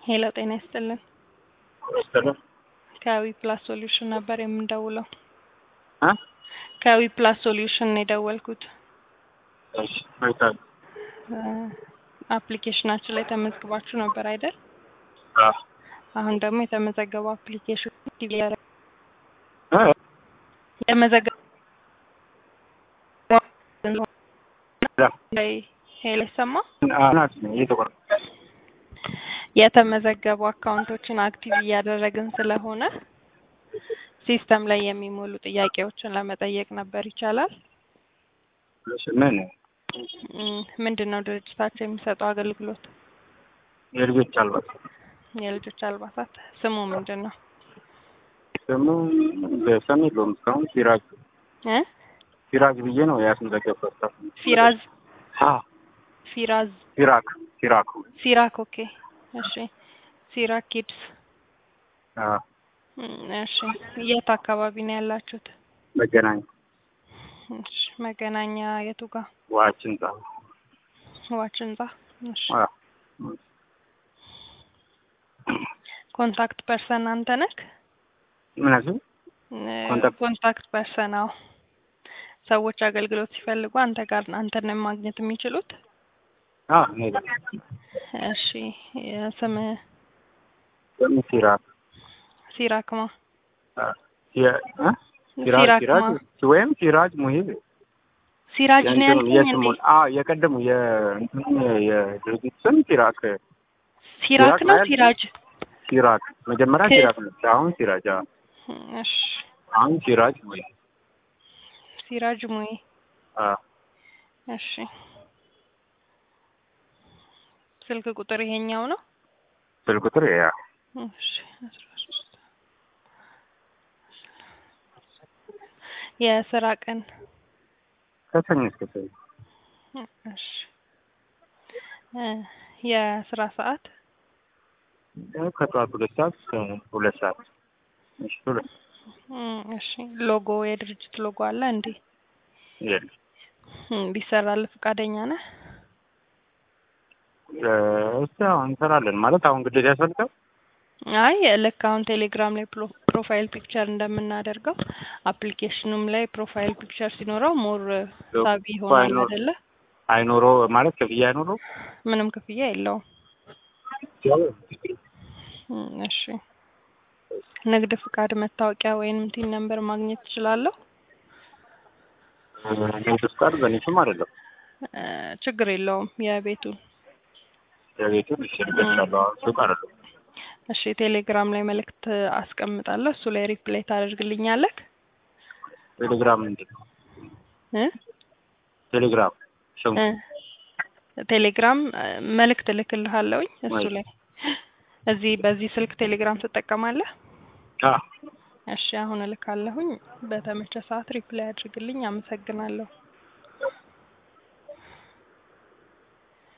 ሄሎ ጤና ይስጥልን። ይስጥልን። ከዊ ፕላስ ሶሉሽን ነበር የምንደውለው። እ ከዊ ፕላስ ሶሉሽን ነው የደወልኩት። እሺ መልካም። አፕሊኬሽናችን ላይ ተመዝግባችሁ ነበር አይደል? አዎ አሁን ደግሞ የተመዘገበው አፕሊኬሽን ዲቪ ያረ- እ የተመዘገበው ያ ላይ ሄሎ ይሰማ አናት ነው እየተቆረጠ የተመዘገቡ አካውንቶችን አክቲቭ እያደረግን ስለሆነ ሲስተም ላይ የሚሞሉ ጥያቄዎችን ለመጠየቅ ነበር። ይቻላል? እሺ ምን እም፣ ምንድን ነው ድርጅታቸው የሚሰጠው አገልግሎት? የልጆች አልባት የልጆች አልባሳት። ስሙ ምንድን ነው? ደግሞ በሰም የለውም እስካሁን ሲራጅ እ ሲራጅ ብዬ ነው ያስመዘገብኩት። ፊራዝ አ ፊራዝ ሲራክ ሲራክ ሲራክ። ኦኬ እሺ። ሲራክ ኪድስ። አ እም፣ እሺ። የት አካባቢ ነው ያላችሁት? መገናኛ እሺ። መገናኛ የቱ ጋር? ዋችን ጻ ዋች ህንጻ። እሺ። አ ኮንታክት ፐርሰን አንተ ነህ? ምን አልሽኝ? ኮንታክት- ኮንታክት ፐርሰን። አዎ። ሰዎች አገልግሎት ሲፈልጉ አንተ ጋር አንተን ነው ማግኘት የሚችሉት? አ ኔ እሺ። ስም ደግሞ ሲራክ ሲራክማ አ የ አ ሲራጅ ሲራክማ ሲራጅ ወይም ሲራጅ ሙሂብ ሲራጅ ነው የእንትኑ ያልከኝ እንዴ? የስሙን አ የቀደሙ የእንትኑ የድርጅት ስም ሲራክ ሲራክ ነው ሲራክ ሲራጅ? ሲራክ መጀመሪያ ሲ- ሲራክ ነው። አሁን ሲራጅ አ እሺ። አሁን ሲራጅ ሙሂብ ሲራጅ ሙይ አ እሺ። ስልክ ቁጥር ይሄኛው ነው? ስልክ ቁጥር ያ እሺ። አስራ ሶስት የስራ ቀን ከሰኞ እስከ ሰኞ እሺ። እ የስራ ሰዓት ያው ከጠዋት ሁለት ሰዓት እስከ ሁለት ሰዓት እሺ ሁለት እም፣ እሺ። ሎጎ የድርጅት ሎጎ አለ እንዴ? የለም እም፣ ቢሰራልህ ፈቃደኛ ነህ? እ እስኪ አሁን እንሰራለን ማለት አሁን ግዴታ ያስፈልጋል። አይ ልክ አሁን ቴሌግራም ላይ ፕሮ- ፕሮፋይል ፒክቸር እንደምናደርገው አፕሊኬሽኑም ላይ ፕሮፋይል ፒክቸር ሲኖረው ሞር ሳቢ ይሆናል አይኖር- አይደለ? አይኖረው ማለት ክፍያ አይኖረው ምንም ክፍያ የለውም። እም፣ እሺ። ንግድ ፍቃድ፣ መታወቂያ ወይንም ቲን ነምበር ማግኘት እችላለሁ? ንግድ ፍቃድ በእኔ ስም አይደለም እ፣ ችግር የለውም የቤቱን የቤቱን ይችልበታለሁ ሱቅ አይደለም። እሺ ቴሌግራም ላይ መልእክት አስቀምጣለሁ። እሱ ላይ ሪፕላይ ታደርግልኛለህ ቴሌግራም ምንድን ነው? እ ቴሌግራም ስሙ እ ቴሌግራም እ፣ መልእክት እልክልሃለሁኝ እሱ ወይ- ላይ እዚህ በዚህ ስልክ ቴሌግራም ትጠቀማለህ? አ እሺ አሁን እልካለሁኝ። በተመቸ ሰዓት ሪፕላይ አድርግልኝ። አመሰግናለሁ።